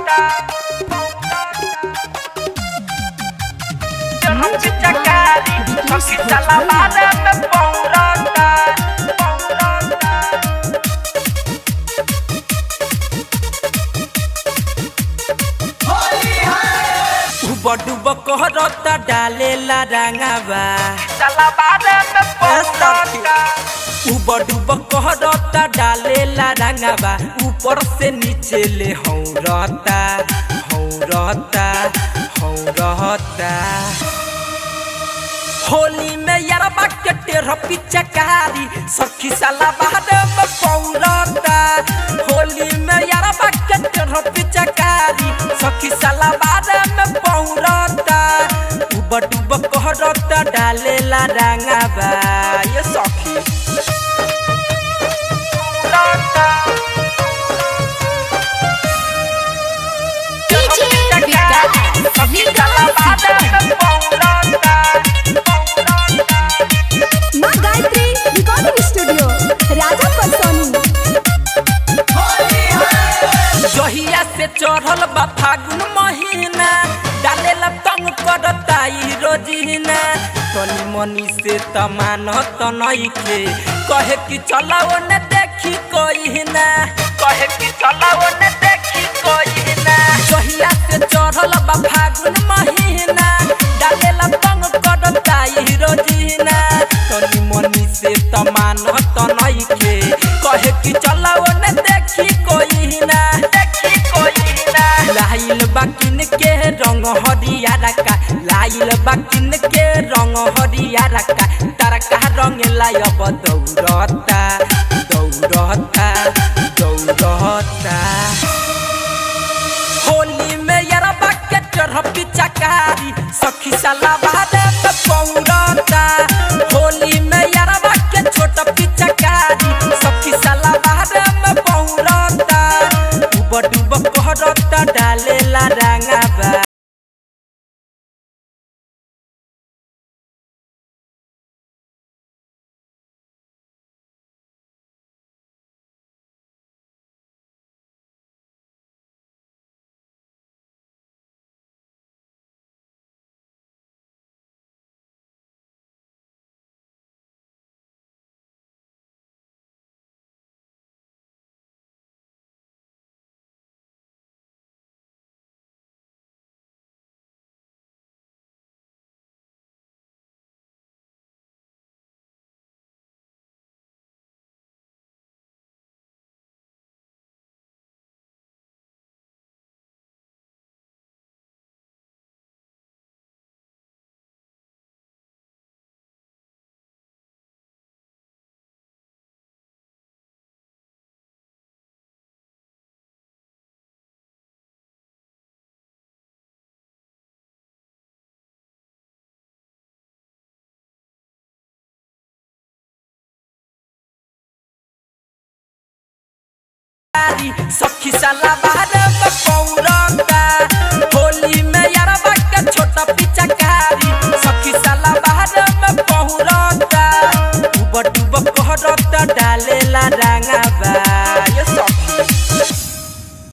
पौराता जन्म चकारी सखी चला बारे में पौराता पौराता डूब डूब कहरता डालेला रंगावा चला बारे में पौराता डूब डूब कहरता डालेला रंगावा ऊपर से नीचे ले हौरता हौरता हौरता होली में यारबा के टेढ़ पिचकारी सखी साला बाहर में पौरता होली में यारबा के टेढ़ पिचकारी सखी साला बाहर में पौरता डूब डूब कहरता डालेला रंगाबा ये सखी पौराता DJ Vikas, सखी चला बारे में पौराता माँ गायत्री रिकॉर्डिंग स्टूडियो राजा परसोनी जहिया से चढ़ल बा फागुन महीना डालेला तंग करता ई रोजीना तनी मनी से तमान तनइके कहे कि चलाओ न देखी कोई ना कहे कि चलाओ न देखी कोई ना जहिया से चढ़ल बा फागुन महीना डालेला तंग करता ई रोजीना तनी मनी से तमान तनइके कहे कि चलाओ न देखी कोई ना देखी कोई ना लाइल बाकिन के रंग हरिया रका लाइल बाकिन के रंग हरिया रका तरका रंग लायब दौड़ता दौड़ता दौड़ता होली में यारबा के चढ़ पिचकारी सखी साला बारे में पौड़ता होली में यारबा के छोट पिचकारी सखी साला बारे में पौड़ता डूब डूब कहरता डालेला रंगाबा सखी साला बारे में पौड़ा